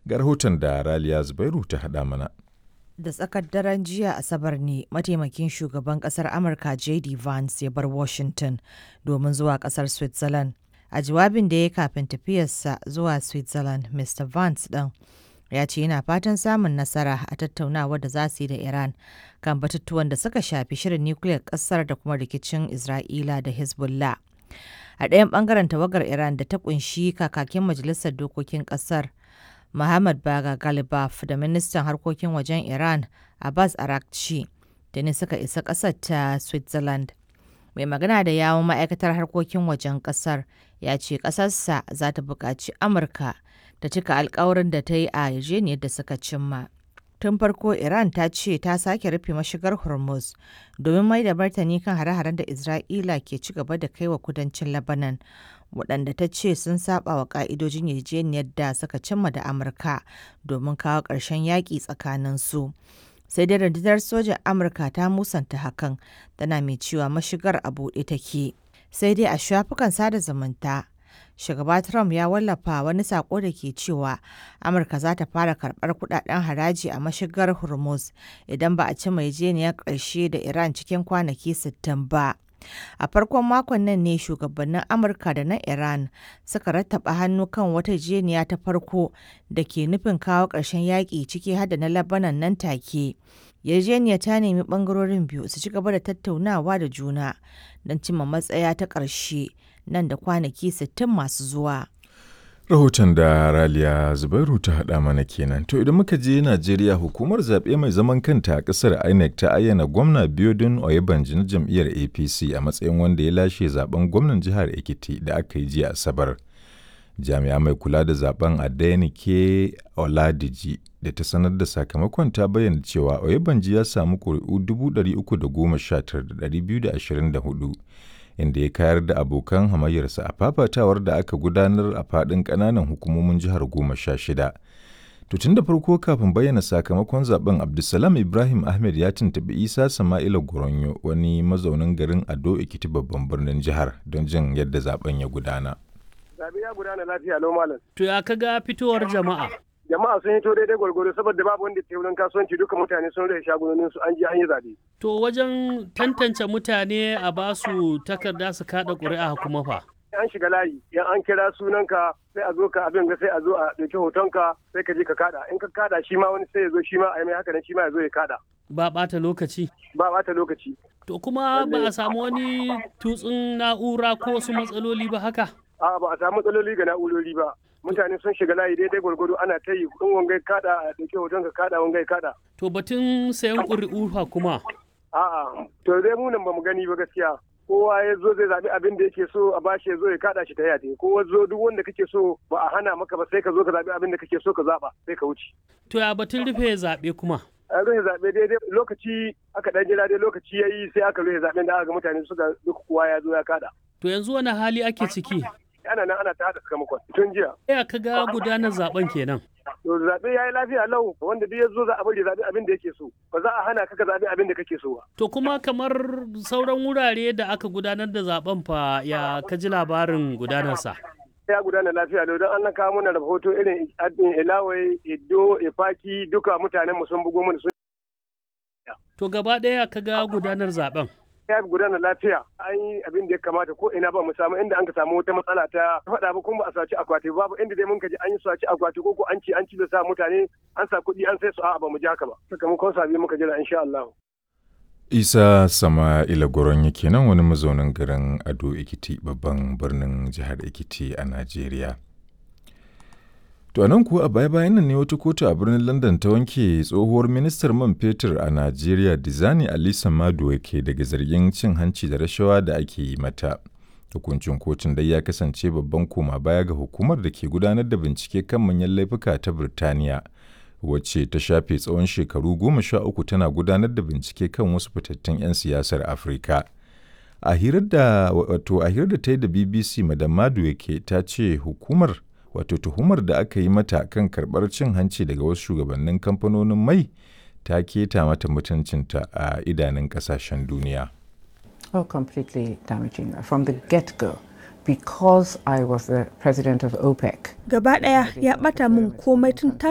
Ga rahoton da Raliya Zubairu ta haɗa mana. Da tsakar daren jiya Asabar ne mataimakin shugaban kasar Amurka JD Vance ya bar Washington domin zuwa kasar Switzerland. A jawabin da ya kafin tafiyarsa zuwa Switzerland, Mr. Vance ɗin ya ce yana fatan samun nasara a tattaunawar da za su yi da Iran kan batutuwan da suka shafi shirin nukiliyar kasar da kuma rikicin Isra'ila da Hezbollah. A ɗayan ɓangaren tawagar Iran da ta ƙunshi kakakin majalisar dokokin ƙasar Muhammad Baga Galibaf da ministan harkokin wajen Iran Abbas Arakci da ne suka isa ƙasar ta Switzerland. Mai magana da yawon ma'aikatar harkokin wajen ƙasar ya ce ƙasarsa za ta buƙaci Amurka ta cika alkawarin da ta yi a yarjejeniyar da suka cimma. Tun farko Iran ta ce ta sake rufe mashigar Hormuz domin mai da martani kan hare-haren da Isra'ila ke ci gaba da kai wa kudancin Lebanon waɗanda ta ce sun saba wa ƙa'idojin yarjejeniyar da suka cimma da Amurka domin kawo ƙarshen yaƙi tsakanin su. Sai dai rundunar sojan Amurka ta musanta hakan tana mai cewa mashigar a buɗe take. Sai dai a shafukan sada zumunta shugaba Trump ya wallafa wani sako da ke cewa Amurka za ta fara karɓar kudaden haraji a mashigar Hormuz idan ba a ci yarjejeniyar ƙarshe da Iran cikin kwanaki 60 ba. A farkon makon nan ne shugabannin Amurka da na Iran suka rattaba hannu kan wata jeniya ta farko da ke nufin kawo ƙarshen yaƙi ciki hada na Lebanon nan take. Yarjeniya ta nemi ɓangarorin biyu su ci gaba da tattaunawa da juna don cimma matsaya ta ƙarshe nan da kwanaki 60 masu zuwa. Rahoton da Raliya Zubairu ta haɗa mana kenan. To idan muka je Najeriya hukumar zaɓe mai zaman kanta a ƙasar INEC ta ayyana gwamna Biodun Oyebanji na jam'iyyar APC a matsayin wanda ya lashe zaben gwamnan jihar Ekiti da aka yi jiya Asabar. Jami'a mai kula da zaben Adenike Oladiji da ta sanar da sakamakon ta bayyana cewa Oyebanji ya samu ƙuri'u 319,224 inda ya kayar da abokan hamayyarsa a fafatawar da aka gudanar a faɗin ƙananan hukumomin jihar goma sha shida. To tun da farko kafin bayyana sakamakon zaben Abdulsalam Ibrahim Ahmed ya tuntuɓi Isa Sama'ila Goronyo wani mazaunin garin Ado Ekiti babban birnin jihar don jin yadda zaben ya gudana. Zabe ya gudana lafiya lau malam. To ya kaga fitowar jama'a? Jama'a sun hito daidai gwargwaro saboda babu wanda ke wurin kasuwanci duka mutane sun rage shagunonin su an je an yi zabe. To wajen tantance mutane a basu takarda su kada ƙuri'a kuma fa. An shiga layi, yan an kira sunanka sai a zo ka abin ga sai a zo a ɗauki hotonka sai ka je ka kada. In ka kada shi ma wani sai ya zo shi ma a yi mai haka nan shi ma ya zo ya kada. Ba ɓata lokaci. Ba ɓata lokaci. To kuma ba a samu wani tutsun na'ura ko wasu matsaloli ba haka? A'a ba a samu matsaloli ga na'urori ba. Mutane sun shiga layi daidai gwargwado ana ta yi in wangai kada a ɗauki hoton ka kada wangai kada. To batun sayan ƙuri'u fa kuma. A'a to dai mu nan ba mu gani ba gaskiya. kowa ya zo zai zaɓi abin da yake so a bashi ya zo ya kaɗa shi ta yate kowa zo duk wanda kake so ba a hana maka ba sai ka zo ka zaɓi abin da kake so ka zaɓa sai ka wuce. To ya batun rufe zaɓe kuma. a rufe zaɓe daidai lokaci aka ɗan jira dai lokaci ya yi sai aka rufe zaɓen da aka ga mutane suka duk kowa ya zo ya kaɗa. To yanzu wani hali ake ciki? Ana nan ana ta haɗa sakamakon tun jiya. Ya ka ga gudanar zaɓen kenan. To zaɓe ya yi lafiya lau wanda duk ya zo za a bari zaɓe abin da yake so ba za a hana ka ka zaɓe abin da kake so ba. To kuma kamar sauran wurare da aka gudanar da zaben fa ya ka ji labarin gudanarsa. ya gudana lafiya lau don an kawo mana rahoto irin ilawai iddo ifaki duka mutanen mu sun bugo mana sun To gaba ɗaya ka ga gudanar zaben. ya gudana lafiya an yi abin da ya kamata ko ina ba mu samu inda an ka samu wata matsala ta faɗa ba kuma ba a saci akwati babu inda dai mun ka ji an yi saci akwati ko ko an ci an ci da sa mutane an sa kuɗi an sai su a'a ba mu ji haka ba sakamakon sabi muka jira insha Allah. Isa Sama'ila Goron yake nan wani mazaunin garin Ado Ekiti babban birnin jihar Ekiti a Najeriya. To a nan kuwa a baya-bayan nan ne wata kotu a birnin London ta wanke tsohuwar ministar man fetur a Najeriya Dizani Alisa Maduwa ke daga zargin cin hanci da rashawa da ake yi mata. Hukuncin kotun dai ya kasance babban koma baya ga hukumar da ke gudanar da bincike kan manyan laifuka ta Birtaniya. wacce ta shafe tsawon shekaru goma sha uku tana gudanar da bincike kan wasu fitattun 'yan siyasar Afirka. A hirar da wato a hirar da ta yi da BBC Madam Madueke ta ce hukumar wato tuhumar da aka yi mata kan karɓar cin hanci daga wasu shugabannin kamfanonin mai ta keta mata mutuncinta a idanun ƙasashen duniya. Oh, completely damaging from the get-go. because I was the president of OPEC. Gaba ɗaya ya ɓata min komai tun